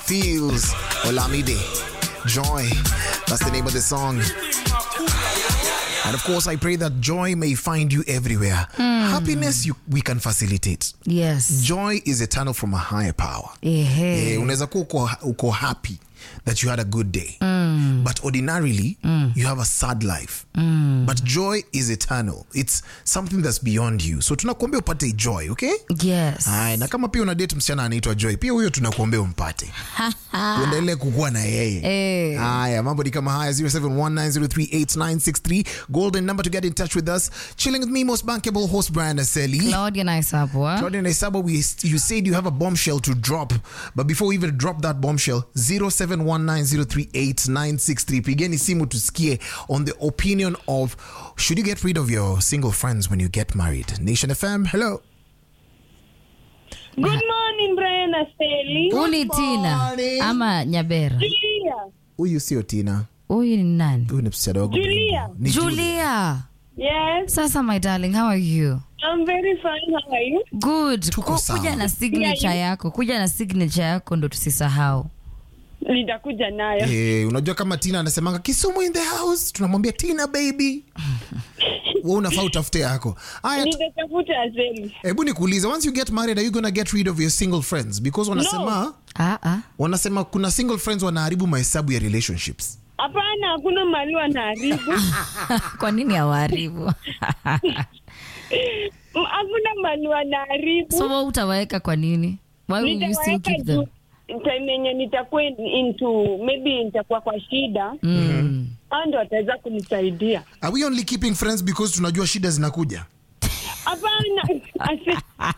Feels Olamide. Joy. That's the name of the song. And of course, I pray that joy may find you everywhere. Happiness you, we can facilitate. Yes. Joy is eternal from a higher power. Ehe. Eh, unaweza kuwa uko, uko happy that you had a good day but ordinarily you have a sad life but joy is eternal it's something that's beyond you so tunakuombea upate joy okay Yes. Haya, na kama pia una date msichana anaitwa joy pia huyo tunakuombea umpate uendelee kukuwa na yeye Eh. haya mambo ni kama haya 0719038963 golden number to get in touch with us chilling with me most bankable host brian aseli Claudia nice hapo. ah? Jordan Isaba, we, you said you have a bombshell to drop, but before we even drop that bombshell, 0719038963. Pigeni simu tusikie on the opinion of should you get rid of your single friends when you get married? Nation FM, hello. Good morning, Brian Asteli. Uni Tina morning. ama Nyabera. Julia. Huyu sio Tina, Huyu ni nani? huyu ni msichana wangu. Julia. Ni Julia. Yes, Sasa my darling, how are you? I'm very fine. How are you? Good. Tuko Ku- sawa. Kuja na signature Yeah, you- yako. Kuja na signature yako ndo tusisahau. Nitakuja nayo. Eh, unajua kama Tina anasemanga Kisumu in the house, tunamwambia Tina baby. Wewe unafaa utafute yako. Haya, Nitatafuta Asteli. hebu nikuulize, once you get married are you gonna get rid of your single friends because wanasema Ah ah. wanasema kuna single friends wanaharibu mahesabu ya relationships Hapana, hakuna mali wanaharibu. Kwa nini hawaharibu? Mm, Hakuna mali wanaharibu. so wewe utawaweka kwa nini? Why will you still Nitawaweka keep them? juu time yenye nitakuwa into maybe nitakuwa kwa shida Mm. hao ndo wataweza kunisaidia. are we only keeping friends because tunajua shida zinakuja Hapana, Ase-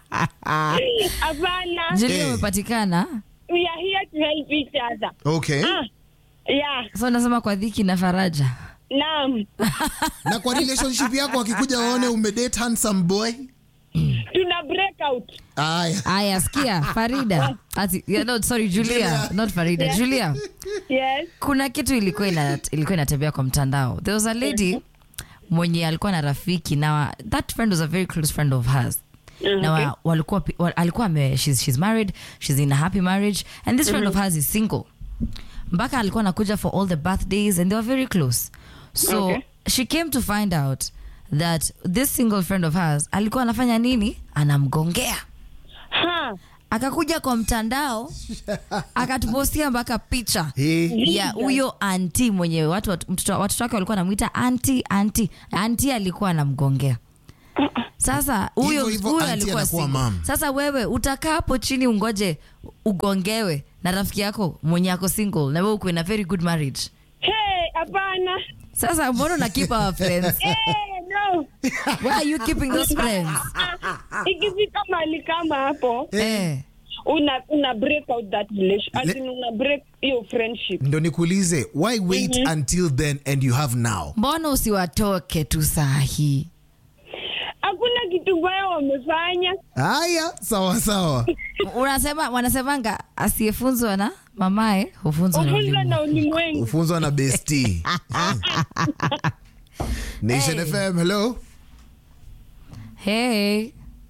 hapana. Julia Eh. umepatikana? We are here to help each other. okay Ah, yeah, So unasema kwa dhiki na faraja. naam. na kwa relationship yako wakikuja waone umedate handsome boy Tuna break out. aya Aya, sikia Farida. Ati, yeah, no, sorry Julia, not Farida. Julia. Yes. kuna kitu ilikuwa ina, ilikuwa inatembea kwa mtandao there was a lady mwenye alikuwa na rafiki na that friend was a very close friend of hers na wa, walikuwa, pi- wa, alikuwa ame, she's, she's married she's in a happy marriage and this friend of hers is single mpaka alikuwa anakuja for all the birthdays and they were very close so Okay. she came to find out that this single friend of hers alikuwa anafanya nini anamgongea Ha. akakuja kwa mtandao akatupostia mpaka picha Eh, ya huyo anti mwenye watu watu- mtoto- watoto wake walikuwa anamwita anti anti anti alikuwa anamgongea sasa huyo Hivyo hivyo huyo auntie alikuwa anakuwa single. mom. sasa wewe utakaa hapo chini ungoje ugongewe na rafiki yako mwenye ako single na wewe uko in a very good marriage Hey, hapana. sasa mbona una keep our friends Hey, no. why are you keeping those friends Ah, ikifika mali kama hapo eh. una una break out that relation as Le- in una break hiyo friendship ndo nikuulize why wait until then and you have now mbona usiwatoke tu saa hii hakuna kitu mbaya wamefanya haya sawa sawa unasema wanasemanga asiyefunzwa na mamae hufunzwa na ufunzwa ulimwengu. na ulimwengu ufunzwa na besti nation Hey. fm hello hey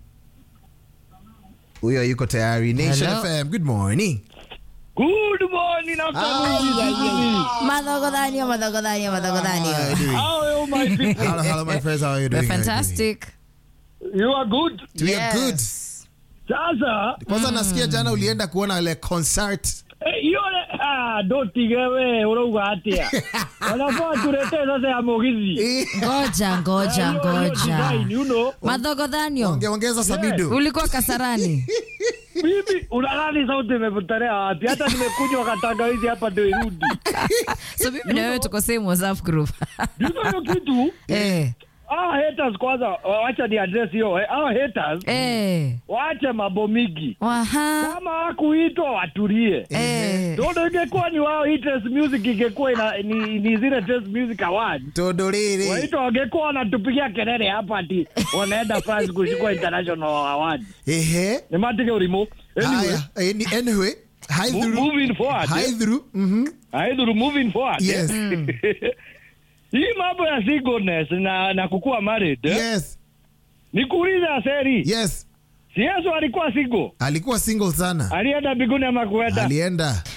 huyo yuko tayari nation Hello. fm good morning Good morning, afternoon. madhogodhanio madhogodhanio madhogodhanio How are you, my people? hello, hello my friends how are you doing We're fantastic You are good. we are good Sasa kwanza nasikia jana ulienda kuona ile concert eh, hiyo ah, ndotige we urauga atia wanafaa tuletee sasa ya mogithi Eh, ngoja ngoja Hiyo- hiyo ngoja design, you know. madhogodhanio ongeongeza sabido ulikuwa kasarani Mimi unadhani sauti imepotelea wapi? Hata nimekunywa katangawizi hapa ndio irudi. so mimi na wewe tuko same whatsapp group Ndio hiyo kitu. eh Ah, haters kwanza wacha ni address hiyo. eh, Ah, haters eh waache mambo mingi. waha Kama hakuitwa watulie. eh Ndio ingekuwa ni wao hii Trace music ingekuwa ina ni, ni zile Trace music awards. todorere Waitwa wangekuwa wanatupigia kelele hapa ati wanaenda France kuchukua international award. ehe Nimatige urimo. Anyway, haya eh, ni- anyway hi mo- through moving forward. hi through mhm Either moving forward. yes Hii mambo ya singleness na na kukuwa married. eh, yes Nikuuliza seri. yes Si Yesu alikuwa single. alikuwa single sana Alienda mbinguni ama kuenda? alienda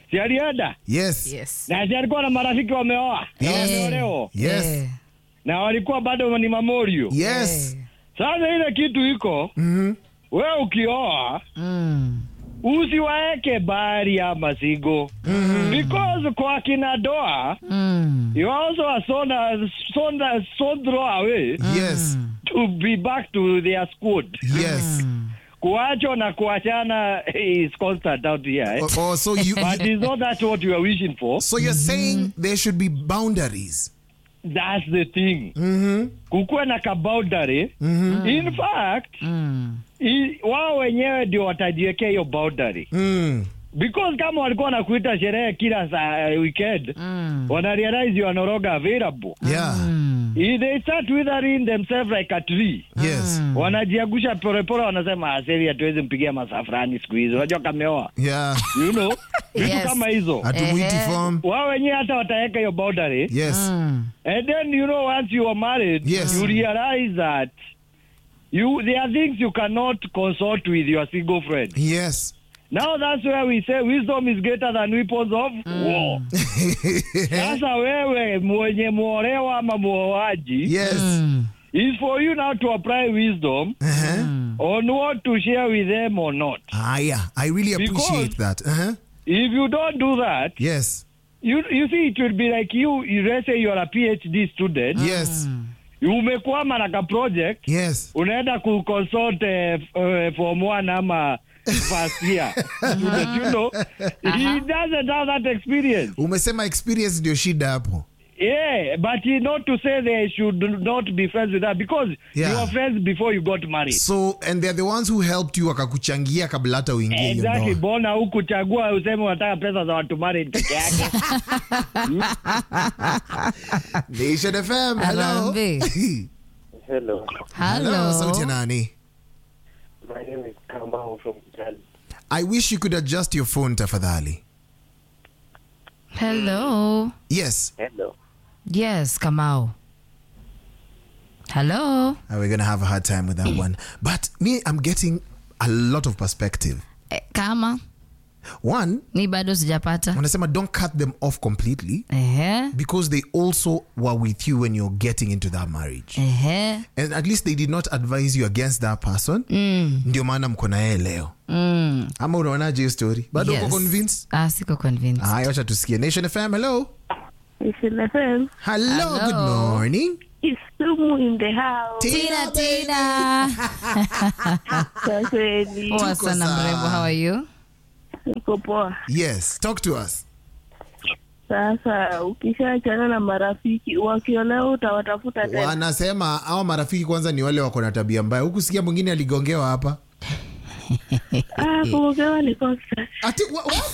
si alienda yes Yes. na si alikuwa na marafiki wameoa na Yes. wameolewa yes Eh. na walikuwa bado ni mamorio yes Eh. sasa ile kitu iko Mhm. we ukioa Mm. usiwaeke bahari ya masigo because kwa kina doa Mm. you also are so, so, so throw away yes to be back to their squad yes kuachwa na kuachana is constant out here eh? oh, oh, so you but is not that what you are wishing for so you're saying there should be boundaries that's the thing mm-hmm. kukuwe na kaboundary in fact Mm. i- wao wenyewe ndio watajiwekea hiyo boundary mm. because kama walikuwa wanakuita sherehe kila saa uh, weekend Mm. wana realize you are no longer available yeah Mm. I- they start withering themselves like a tree yes wanajiagusha polepole wanasema aseli hatuwezi mpigia masafrani siku hizi unajua kameoa yeah you know vitu Yes. kama hizo hatumwiti Ehe. form wao wenyewe hata wataweka hiyo boundary yes Mm. and then you know once you are married Yes. you realize that you there are things you cannot consult with your single friend yes now that's where we say wisdom is greater than weapons of war sasa wewe mwenye muolewa ama muoaji yes Mm. is for you now to apply wisdom uh-huh. on what to share with them or not ah yeah i really appreciate Because- that uh-huh. if you don't do that yes you you see it will be like you, you let's say you are a phd student yes umekwama na ka project yes unaenda kuconsult eh, f- eh, form one ama first year student, you know he doesn't have that experience umesema experience ndio shida hapo yeah but he not to say they should not be friends with her because Yeah. you were friends before you got married so and they're the ones who helped you wakakuchangia kabla hata uingie hiyo exactly ndoa bona hukuchagua useme unataka pesa za watu married peke yake Nation FM hello Harambee. Hello, hello sauti ya Hello. nani my name is Kamau from Kitale. i wish you could adjust your phone tafadhali Hello. yes Hello. Yes, Kamau. Hello. Uh, we're gonna have a hard time with that one but me i'm getting a lot of perspective Eh, kama one ni bado sijapata. wanasema don't cut them off completely Ehe. because they also were with you when you're getting into that marriage Ehe. and at least they did not advise you against that person Mm. ndio maana mko na yeye leo Mm. ama unaonaje hiyo story bado uko Yes. convinced Ah, siko convinced. haya wacha tusikie nation fm hello Listen, FM. hello, Hello. good morning It's Sumu in the house. Tina, Tina. Kwa kweli. Poa Tuko sana sawa. mrembo, how are you? Niko poa. yes talk to us Sasa ukishaachana na marafiki wakiolewa utawatafuta tena. wanasema hao marafiki kwanza ni wale wako na tabia mbaya huku sikia mwingine aligongewa hapa Ah, kuogewa ni kosa. Ati, wha- what?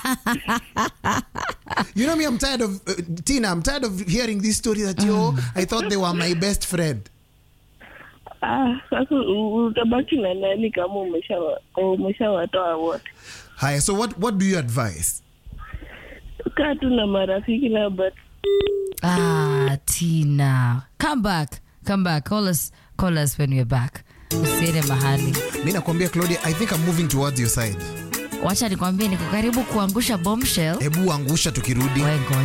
you know me i'm tired of uh, tina i'm tired of hearing this story that yo i thought they were my best friend Ah, sasa u- utabaki na nani kama umeshawa- umeshawatoa wote? haya so what, what do you advise Kaa tu na marafiki na but Ah, Tina. Come back. Come back. Call us call us when we're back. Usiende mahali. mi nakwambia claudia i think i'm moving towards your side Wacha nikwambie niko karibu kuangusha bombshell. hebu angusha tukirudi Wewe ngoja.